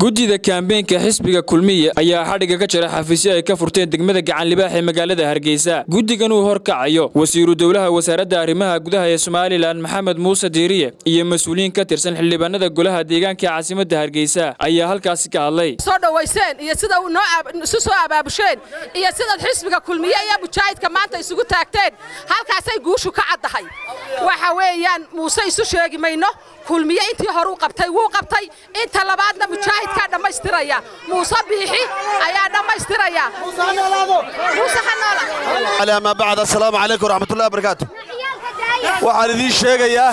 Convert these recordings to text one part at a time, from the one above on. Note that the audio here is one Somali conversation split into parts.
guddida kaambeenka xisbiga kulmiye ayaa xadhigga ka jira xafiisyo ay ka furteen degmada gacanlibaax ee magaalada hargeysa guddigan uu horkacayo wasiiru dowlaha wasaaradda arrimaha gudaha ee somalilan maxamed muuse diiriye iyo mas-uuliyiin ka tirsan xildhibaanada golaha deegaanka ee caasimadda hargeysa ayaa halkaasi ka hadlay soo dhowayseen iyo sida isu soo abaabusheen iyo sidaad xisbiga kulmiye iyo mujaahidka maanta isugu taagteen halkaasay guushu ka caddahay waxa weeyaan muuse isu sheegi mayno kulmiye intii hore u qabtay wuu qabtay inta labaadna mujaahidkaa dhammaystiraya muuse biixi ayaa dhammaystiraya muuse ha noola ama bacd assalaamu calaykum waraxmatullahi wabarakaatu waxaan idiin sheegayaa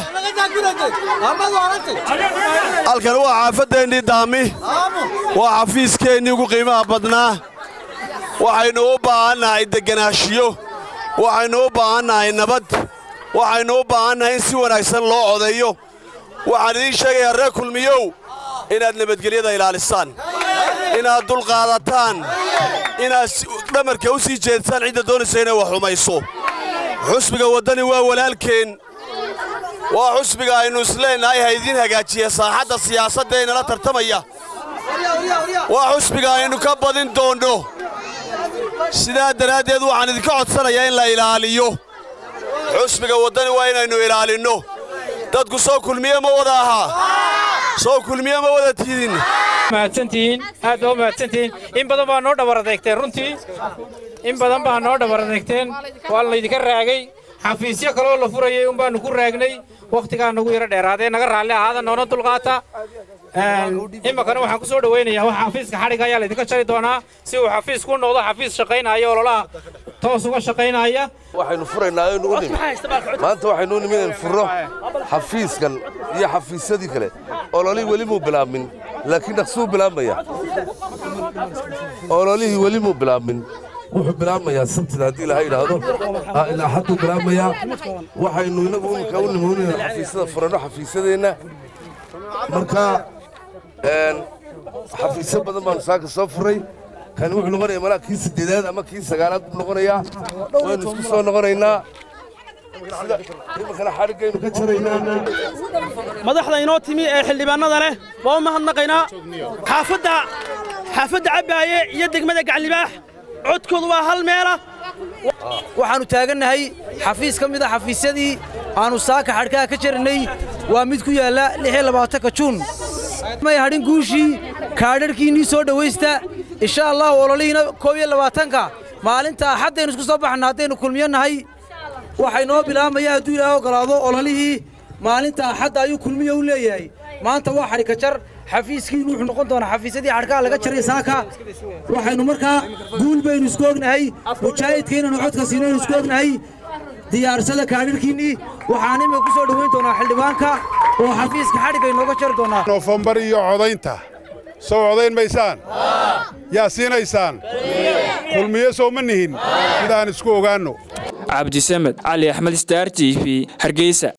halkan waa xaafaddeenii daami waa xafiiskeenii ugu qiimaha badnaa waxaynu u baahannahay degganaashiyo waxaynu u baahannahay nabad waxaynu u baahannahay in si wanaagsan loo codeeyo waxaan idiin sheegayaa reer kulmiyow inaad nabadgelyada ilaalisaan inaad dulqaadataan inaad dhamarka u sii jeedsaan cidda doonaysa inay wax xumayso xusbiga waddani waa walaalkeen waa xusbiga aynu isleennahay ha idiin hagaajiya saaxadda siyaasadda ee nala tartamaya waa xusbiga aynu ka badin doonno sidaa daraaddeed waxaan idinka codsanayaa in la ilaaliyo xusbiga waddani waa inaynu ilaalinno dadku soo kulmiye ma wada ahaa soo kulmiye ma wada tiidin mahadsantihiin aad baa u mahadsantihiin in badan baa noo dhabar adeegteen runtii in badan baa noo dhabar adeegteen waa laydinka raagay xafiisyo kaloo la furayay un baannu ku raagnay wakhtigaa nagu yaro dheeraadee naga raalli ahaada noona dulqaata iminkana waxaan ku soo dhowaynayaa wax xafiiska xadhigga ayaa laydinka jari doonaa si uu xafiis ku noqdo xafiis shaqaynaya ololaha toos uga shaqaynaya waxaynu furaynaa aynu u nimi maanta waxaynu u nimi inaynu furro xafiiskan iyo xafiisyadii kale ololihii weli muu bilaabmin laakiin dhaqsuu bilaabmaya ololihii weli muu bilaabmin wuxuu bilaabmayaa sabtida haddii ilaha yidhaahdo ilaa hadduu bilaabmayaa waxaynu inagu iminka u nimoonayna xafiisyada furanno xafiisyadeenna marka xafiisyo badan baanu saaka soo furray kani wuxuu noqonayaa malaa kii siddeedaad ama kii sagaalaad buu noqonayaa waynu isku soo noqonaynaa iminkana xadhiggaynu ka jaraynaa madaxda inoo timi ee xildhibaannada leh waa u mahadnaqaynaa xaafadda xaafadda cabbaaye iyo degmada gaclibaax codkoodu waa hal meela waxaannu taagannahay xafiis ka mida xafiisyadii aannu saaka xadhkaha ka jarannay waa mid ku yaalla ka juun may hadhin guushii kaadharhkiinnii soo dhowaysta insha allahu ololihiina koob iyo labaatanka maalinta axaddaynu isku soo baxna haddaynu kulmiyo nahay waxay noo bilaabmaya hadduu ilaaha ogolaado ololihii maalinta axadda ayuu kulmiyo u leeyahay maanta waa xadhika jar xafiiskiinu wuxuu noqon doonaa xafiisyadii xadhkaha laga jaray saaka waxaynu markaa guul baynu isku ognahay mujaahidkaynanu codka siinaynu isku ognahay diyaarsada kaadharhkiinnii waxaan imika ku soo dhowayn doonaa xildhibaanka oo xafiiska xadhigga inooga jari doonaa noofembar iyo codaynta soo codayn maysaan yaa siinaysaan kulmiye soo ma nihin sidaan isku ogaanno cabdisamed cali axmed star t v hargeysa